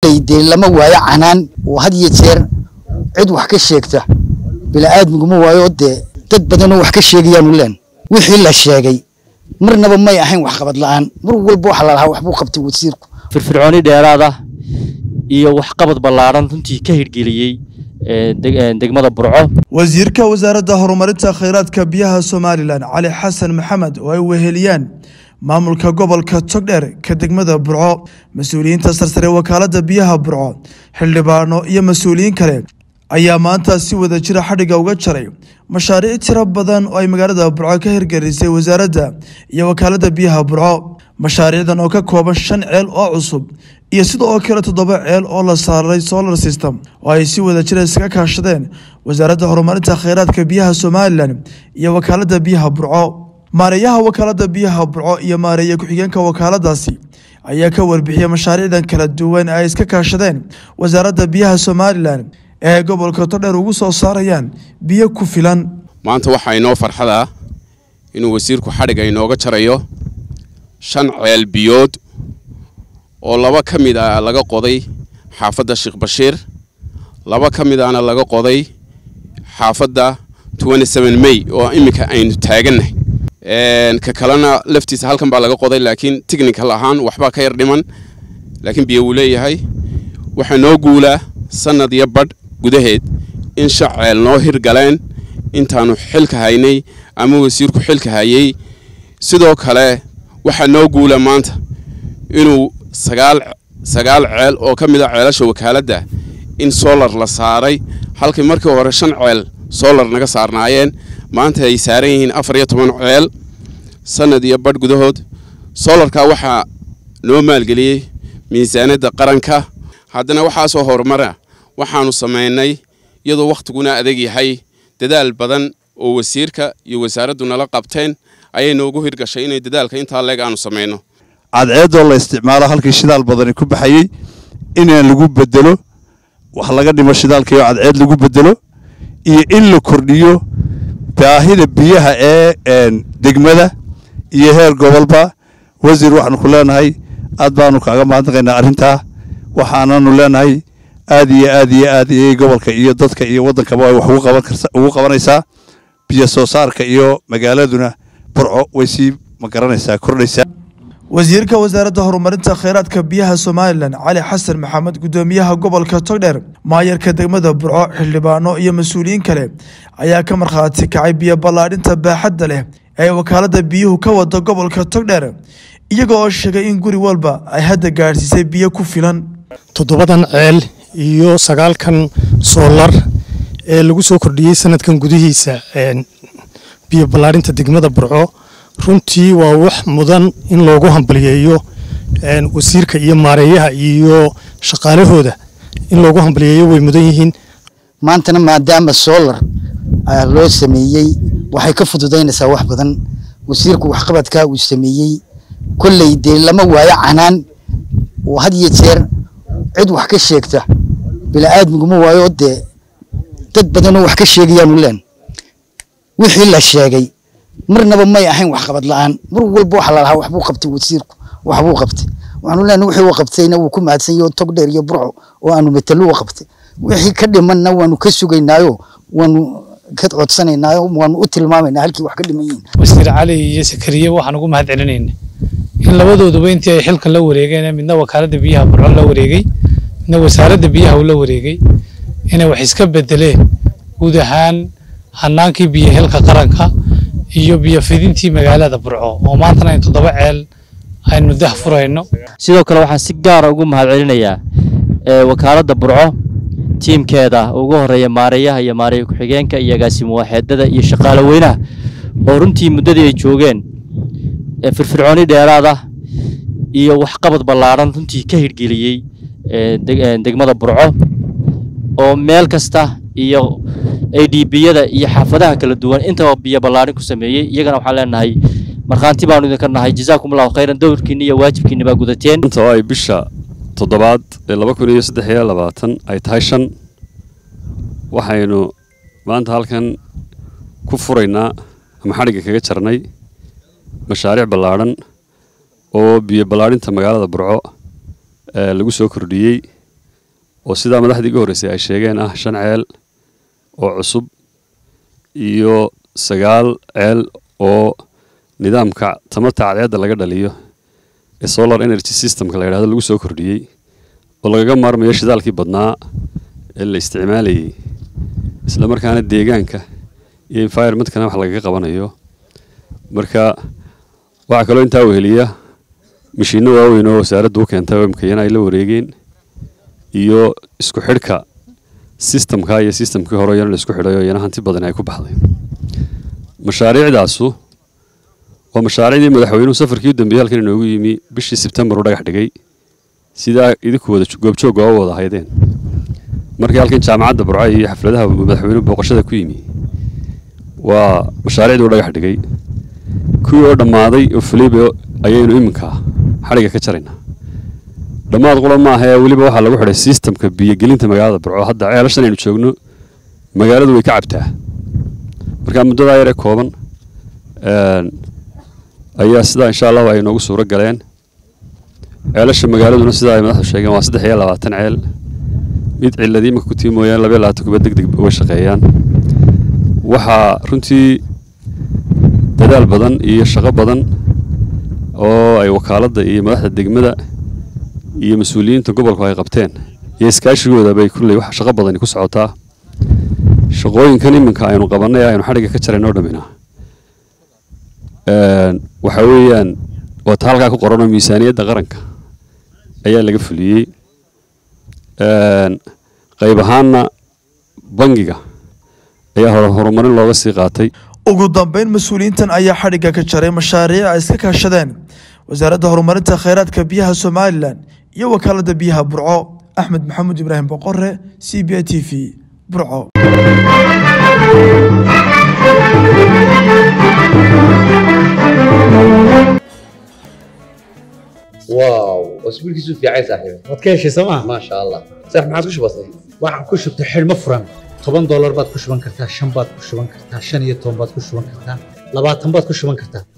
kolley dee lama waayo canaan oo had iyo jeer cid wax ka sheegta bila'aadmiguma waayo dee dad badanoo wax ka sheegayaanu leen wixii la sheegay marnaba may ahayn waxqabad la'aan mar walba waxa la lahaa waxbuu qabtay wasiirku firfircooni dheeraad ah iyo waxqabad ballaadhan runtii ka hirgeliyey degmada burco wasiirka wasaaradda horumarinta khayraadka biyaha somalilan cali xasan maxamed oo ay weheliyaan maamulka gobolka togdheer ka degmada burco mas-uuliyiinta sarsare wakaalada biyaha burco xildhibaano iyo mas-uuliyiin kale ayaa maanta si wada jira xadhigga uga jaray mashaariic tiro badan oo ay magaalada burco ka hirgelisay wasaaradda iyo wakaalada biyaha burco mashaariicdan oo ka kooban shan ceel oo cusub iyo sidoo kale toddoba ceel oo la saaray solar system oo ay si wada jira iskaga kaashadeen wasaaradda horumarinta kheyraadka biyaha somalilan iyo wakaalada biyaha burco maareeyaha wakaalada biyaha burco iyo maareeye ku-xigeenka wakaaladaasi ayaa ka warbixiyey mashaariicdan kala duwan ay iska kaashadeen wasaaradda biyaha somalilan ee gobolka todheer ugu soo saarayaan biyo ku filan maanta waxaa inoo farxada inuu wasiirku xadhigga inooga jarayo shan ceel biyood oo laba ka mid ah laga qoday xaafadda sheekh bashiir laba ka mid ahna laga qoday xaafadda may oo iminka aynu taagannahay ka kalena laftiisa halkan baa laga qoday laakiin technical ahaan waxbaa ka yar dhiman laakiin biyo wuu leeyahay waxaa noo guulaa sannad iyo badh gudaheed in shan ceel noo hirgaleen intaannu xilka haynay ama wasiirku xilka hayey sidoo kale waxaa noo guula maanta inuu sagaal sagaal ceel oo ka mid a ceelasha wakaaladda in solar la saaray halkii markii hore shan ceel solar naga saarnaayeen maanta ay saaran yihiin afar iyo toban ceel sannad iyo badh gudahood solarka waxaa noo maalgeliyey miisaanadda qaranka haddana waxaasoo horumara waxaannu samaynay iyadoo wakhtiguna adag yahay dadaal badan oo wasiirka iyo wasaaraddu nala qabteen ayay noogu hirgashay inay dadaalka intaa leeg aanu samayno cadceeddoo la isticmaalo halkii shidaal badani ku baxayey inaan lagu bedelo wax laga dhimo shidaalkaiyo cadceed lagu bedelo iyo in la kordhiyo baahida biyaha ee degmada iyo heer gobolba wasiir waxaanu ku leenahay aad baanu kaaga mahadnaqaynaa arrintaa waxaananu leenahay aad iyo aad iyo aad ayay gobolka iyo dadka iyo waddankaba ay wax ugu qabanaysaa biyo soo saarka iyo magaaladuna burco way sii ma garanaysaa kordhaysaa wasiirka wasaaradda horumarinta kheyraadka biyaha somalilan cali xasan maxamed gudoomiyaha gobolka togdheer maayarka degmada burco xildhibaano iyo mas-uuliyiin kale ayaa ka markhaati kacay biyo ballaadhinta baaxadda leh ee wakaalada biyuhu ka wada gobolka togdheer iyaga oo sheegay in guri walba ay hadda gaadhsiisay biyo ku filan toddobadan ceel iyo sagaalkan soolar ee lagu soo kordhiyey sanadkan gudihiisa biyo ballaadhinta degmada burco runtii waa wax mudan in loogu hambaliyeeyo wasiirka iyo maareeyaha iyo shaqaalahooda in loogu hambaliyeeyo way mudan yihiin maantana maadaama solar loo sameeyey waxay ka fududaynaysaa wax badan wasiirku waxqabadkaa uu sameeyey kolley dee lama waayo canaan oo had iyo jeer cid wax ka sheegta bila'aadmiguma waayo dee dad badanoo wax ka sheegayaanu leen wixii la sheegay marnaba may ahayn waxqabad la'aan mar walba waxa la lahaa waxbuu qabtay wasiirku waxbuu qabtay waxaanu leenahay wixii uu qabtayna wuu ku mahadsan yahay tog dheer iyo burco oo aanu matalo u qabtay wixii ka dhimanna waanu ka sugaynaayo waanu ka codsanaynaayo waanu u tilmaamaynaa halkii wax ka dhiman yihiin wasiir cali iyo sakariye waxaan ugu mahad celinayna in labadooduba intii ay xilkan la wareegeen midna wakaaladda biyaha burco la wareegay midna wasaaradda biyaha uu la wareegay inay wax iska bedeleen guud ahaan hanaankii biyo helka qaranka iyo biyo fidintii magaalada burco oo maantana in toddoba ceel aynu dah furayno sidoo kale waxaan si gaara ugu mahad celinayaa wakaaladda burco tiimkeeda ugu horeeya maareeyaha iyo maareeye ku-xigeenka iyo agaasimo waaxeedada iyo shaqaale weynaha oo runtii muddadii ay joogeen firfircooni dheeraad ah iyo waxqabad ballaadhan runtii ka hirgeliyey degmada burco oo meel kasta iyo adbiyada iyo xaafadaha kala duwan intaba biyo ballaadhin ku sameeyey iyagana waxaan leenahay markhaanti baanu idinka nahay jazaakum allahu khayran dowrkiinni iyo waajibkiinni baa gudateen inta oo ay bisha toddobaad ee laba kun iyo saddex iyo labaatan ay tahay shan waxaynu maanta halkan ku furaynaa ama xadhigga kaga jarnay mashaariic ballaadhan oo biyo ballaadhinta magaalada burco lagu soo kordhiyey oo sidaa madaxdii iga horreysay ay sheegeen ah shan ceel oo cusub iyo sagaal ceel oo nidaamka tamarta cadceedda laga dhaliyo ee solar energy systemka la yidhahdo lagu soo kordhiyey oo lagaga maarmayo shidaalkii badnaa ee la isticmaalayay isla markaana deegaanka iyo environmentkana wax lagaga qabanayo marka waxaa kaloo intaa weheliya mashiinno waaweyn oo wasaaraddu u keentay oo imkayana ay la wareegeen iyo isku xidhka sistamka iyo sistamkii hore iyana la isku xidhay oo iyana hanti badan ay ku baxday mashaariicdaasu waa mashaariicdii madaxweynuhu safarkii u dambeeyey halkan inoogu yimi bishii sebtembar u dhagax dhigay sidaa idinku wada goobjoogga oo wada ahaydeen markii halkan jaamacadda burco iyo xafladaha madaxweynuhu booqashada ku yimi waa mashaariicdii u dhagax dhigay kuwii oo dhammaaday oo fulayba ayaynu iminka xadhigga ka jaraynaa dhammaad qura maaha ee weliba waxaa lagu xidhay sistamka biyogelinta magaalada burco hadda ceelashan aynu joogno magaaladu way ka cabtaa marka muddadaa yaree kooban ayaa sidaa insha allahu ay noogu suuro galeen ceelasha magaaladuna sidaa ay madaxdu sheegeen waa saddex iyo labaatan ceel mid ciladii imika ku tii mooyaane laba iyo labaatan kuba deg deg uga shaqeeyaan waxaa runtii dadaal badan iyo shaqo badan oo ay wakaaladda iyo madaxda degmada iyo mas-uuliyiinta gobolku ay qabteen iyo iskaashigooda bay kulley wax shaqo badani ku socotaa shaqooyinkan iminka aynu qabannay aynu xadhigga ka jarayn oo dhammina waxa weeyaan waa ta halkaa ku qoranoo miisaaniyadda qaranka ayaa laga fuliyey qayb ahaanna bangiga ayaa hore horumarin looga sii qaatay ugu dambeyn mas-uuliyiintan ayaa xadhigga ka jaray mashaariic ay iska kaashadeen wasaaradda horumarinta kheyraadka biyaha somalilan iyo wakaaladda biyaha burco axmed maxamuud ibraahim boqore c b a t v burco واو اسبوعك في عايز صاحبي waad ka heshay sooma ما شاء الله صح ما عاد كش بسيط waxaan ku shubtay xidhmo furan toban doolar baad ku shuban kartaa shan baad ku shuban kartaa shan iyo toban baad ku shuban kartaa labaatan baad ku shuban kartaa